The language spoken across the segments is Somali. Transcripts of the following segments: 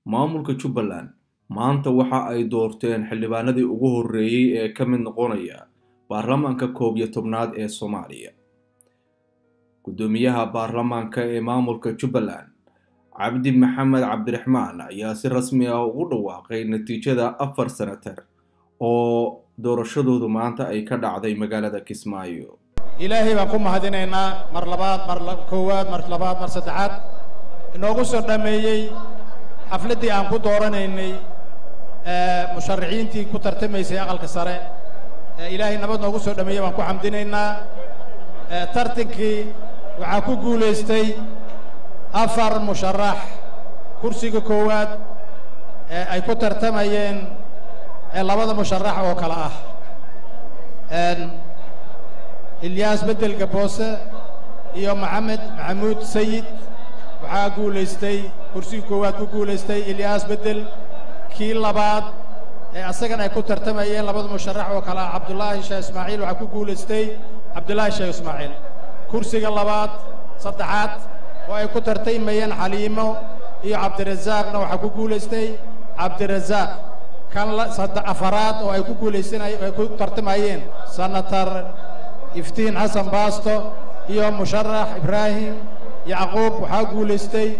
maamulka jubbaland maanta waxa ay doorteen xildhibaanadii ugu horreeyey ee ka mid noqonaya baarlamaanka koob iyo tobnaad ee soomaaliya guddoomiyaha baarlamaanka ee maamulka jubbaland cabdi maxamed cabdiraxmaan ayaa si rasmi ah ugu dhawaaqay natiijada afar senatar oo doorashadoodu maanta ay ka dhacday magaalada kismaayo ilaahay baan ku mahadinaynaa mar labaad mar koowaad mar labaad mar saddexaad inoogu soo dhammeeyey xafladdii aan ku dooranaynay musharaxiintii ku tartamaysay aqalka sare ilaahay nabad noogu soo dhammeeyey baan ku xamdinaynaa tartankii waxaa ku guulaystay afar musharax kursiga koowaad ee ay ku tartamayeen labada musharax oo kale ah ilyaas bedel gaboose iyo maxamed maxamuud sayid waxaa guulaystay kursigii koowaad ku guulaystay ilyaas bedel kii labaad ee asagan ay ku tartamayeen labada musharax oo kale ah cabdullaahi sheekh ismaaciil waxaa ku guulaystay cabdullaahi sheekh ismaaciil kursiga labaad saddexaad oo ay ku tartamayeen xaliimo iyo cabdirasaaqna waxaa ku guulaystay cabdirasaaq kan afaraad oo ay ku guulaysanay ay ku tartamayeen senatar iftiin xasan baasto iyo musharax ibraahim yacquub waxaa guulaystay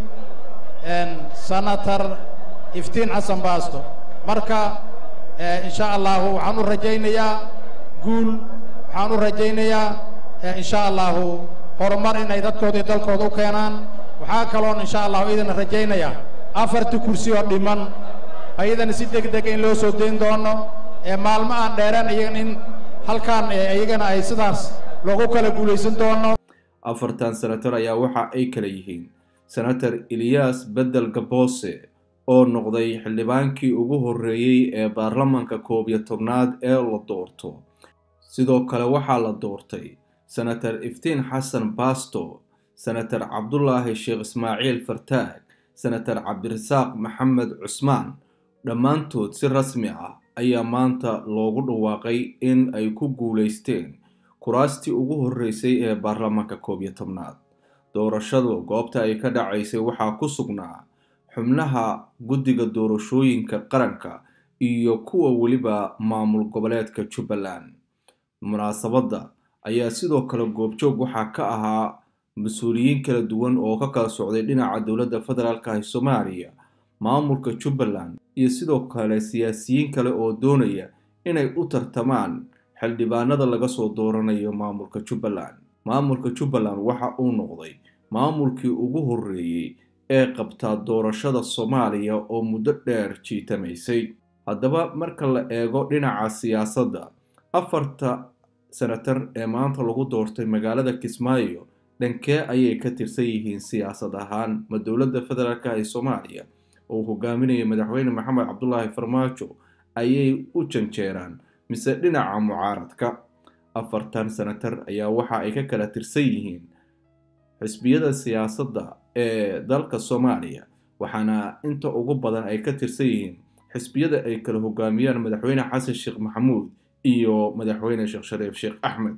senatar iftiin xasan baasto marka insha allahu waxaan u rajaynayaa guul waxaan u rajaynayaa insha allahu horumar inay dadkooda iyo dalkooda u keenaan waxaa kaloon insha allahu idina rajaynayaa afartii kursi oo dhiman ayadana si deg dega in loo soo dayn doono ee maalmo aan dheereen iyagan in halkaan iyagana ay sidaas loogu kala guulaysan doono afartan senatar ayaa waxa ay kala yihiin senator ilyaas bedel gaboose oo noqday xildhibaankii ugu horreeyey ee baarlamaanka koob iyo tobnaad ee la doorto sidoo kale waxaa la doortay senator iftiin xasan baasto senator cabdulaahi sheekh ismaaciil fartaag senator cabdirasaaq maxamed cusmaan dhammaantood si rasmi ah ayaa maanta loogu dhawaaqay in ay ku guulaysteen kuraastii ugu horreysay ee baarlamaanka koob iyo tobnaad doorashadu goobta ay ka dhacaysay waxaa ku sugnaa xubnaha guddiga doorashooyinka qaranka iyo kuwa weliba maamul goboleedka jubbaland munaasabadda ayaa sidoo kale goobjoog waxaa ka ahaa mas-uuliyiin kala duwan oo ka kala socday dhinaca dowladda federaalka ee soomaaliya maamulka jubbaland iyo sidoo kale siyaasiyiin kale oo doonaya inay u tartamaan xildhibaanada laga soo dooranayo maamulka jubbaland maamulka jubbaland waxa uu noqday maamulkii ugu horreeyey ee qabtaa doorashada soomaaliya oo muddo dheer jiitamaysay haddaba marka la eego dhinaca siyaasadda afarta senatar ee maanta lagu doortay magaalada kismaayo dhankee ayay ka tirsan yihiin siyaasad ahaan ma dowladda federaalka ee soomaaliya oo hogaaminaya madaxweyne maxamed cabdulaahi farmaajo ayay u janjeeraan mise dhinaca mucaaradka afartan senatar ayaa waxa ay ka kala tirsan yihiin xisbiyada siyaasadda ee dalka soomaaliya waxaana inta ugu badan ay ka tirsan yihiin xisbiyada ay kala hogaamiyaan madaxweyne xasan sheekh maxamuud iyo madaxweyne sheekh shariif sheekh axmed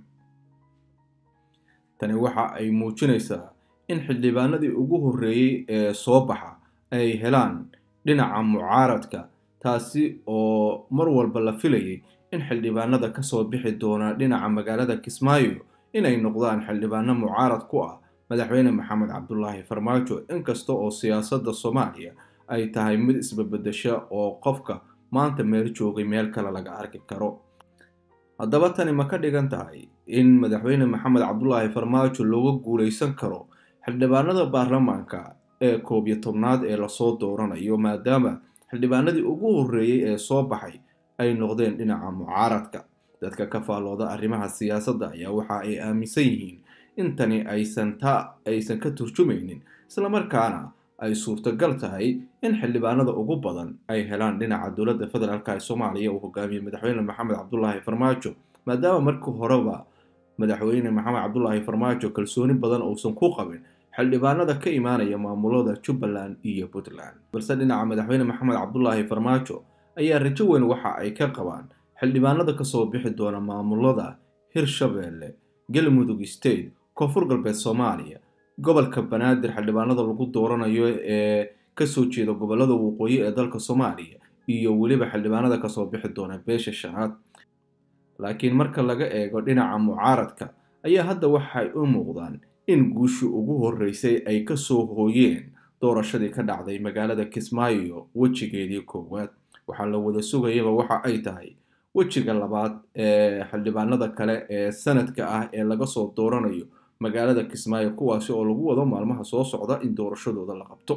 tani waxa ay muujinaysaa in xildhibaanadii ugu horreeyey ee soo baxa ay helaan dhinaca mucaaradka taasi oo mar walba la filayay in xildhibaanada kasoo bixi doona dhinaca magaalada kismaayo inay noqdaan xildhibaano mucaarad ku ah madaxweyne maxamed cabdulaahi farmaajo inkasta oo siyaasadda soomaaliya ay tahay mid isbabedesha oo qofka maanta meel joogay meel kale laga arki karo haddaba tani ma ka dhigan tahay in madaxweyne maxamed cabdulaahi farmaajo looga guulaysan karo xildhibaanada baarlamaanka ee koob iyo tobnaad ee lasoo dooranayo maadaama xildhibaanadii ugu horreeyey ee soo baxay ay noqdeen dhinaca mucaaradka dadka ka faallooda arrimaha siyaasadda ayaa waxa ay aaminsan yihiin in tani aysan taa aysan ka turjumaynin islamarkaana ay suurtagal tahay in xildhibaanada ugu badan ay helaan dhinaca dowladda federaalk ee soomaaliya uu hogaamiyey madaxweyne maxamed cabdulaahi farmaajo maadaama markii horeba madaxweyne maxamed cabdulaahi farmaajo kalsooni badan uusan ku qabin xildhibaanada ka imaanaya maamulada jubbaland iyo puntland balse dhinaca madaxweyne maxamed cabdulaahi farmaajo ayaa rajo weyn waxa ay ka qabaan xildhibaanada kasoo bixi doona maamulada hirshabeelle galmudug state koonfur galbeed soomaaliya gobolka banaadir xildhibaanada lagu dooranayo ee kasoo jeeda gobolada waqooyi ee dalka soomaaliya iyo weliba xildhibaanada kasoo bixi doona beesha shanaad laakiin marka laga eego dhinaca mucaaradka ayaa hadda waxay u muuqdaan in guushii ugu horreysay ay kasoo hooyeen doorashadii ka dhacday magaalada kismaayo wejigeedii koowaad waxaa la wada sugayaba waxa ay tahay wejiga labaad ee xildhibaanada kale ee sanadka ah ee laga soo dooranayo magaalada kismaayo kuwaasi oo lagu wado maalmaha soo socda in doorashadooda la qabto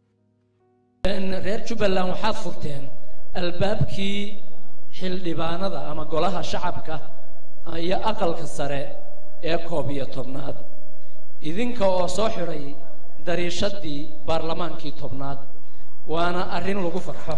reer jubbaland waxaad furteen albaabkii xildhibaanada ama golaha shacabka iyo aqalka sare ee koob iyo tobnaad idinka oo soo xidhay dariishadii baarlamaankii tobnaad waana arrin lagu farxo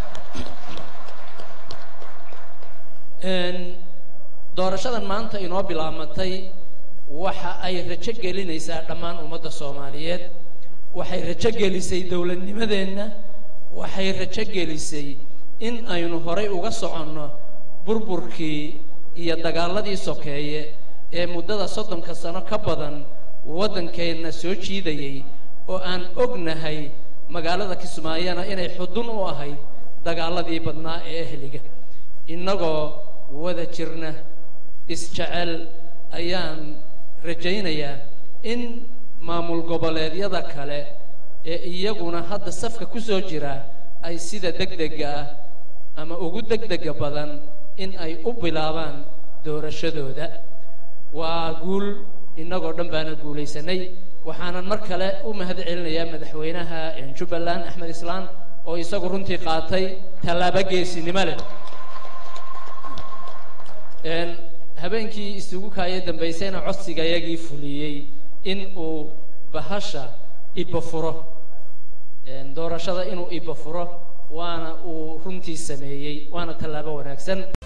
doorashadan maanta inoo bilaamatay waxa ay rajo gelinaysaa dhammaan ummadda soomaaliyeed waxay rajo gelisay dowladnimadeenna waxay rajo gelisay in aynu horay uga soconno burburkii iyo dagaaladii sokeeye ee muddada soddonka sano ka badan waddankeenna soo jiidayay oo aan ognahay magaalada kismaayana inay xudun u ahayd dagaaladii badnaa ee ehliga innagoo wada jirna isjecel ayaan rajaynayaa in maamul goboleedyada kale ee iyaguna hadda safka ku soo jira ay sida degdega ah ama ugu degdega badan in ay u bilaabaan doorashadooda waa guul innagoo dhan baana guulaysanay waxaanan mar kale u mahad celinayaa madaxweynaha jubbaland axmed islaan oo isagu runtii qaatay tallaabo geesinimo leh habeenkii isugu kaaya dambaysayna codsiga yagii fuliyey in uu bahasha ibafuro doorashada inuu ibafuro waana uu runtii sameeyey waana tallaabo wanaagsan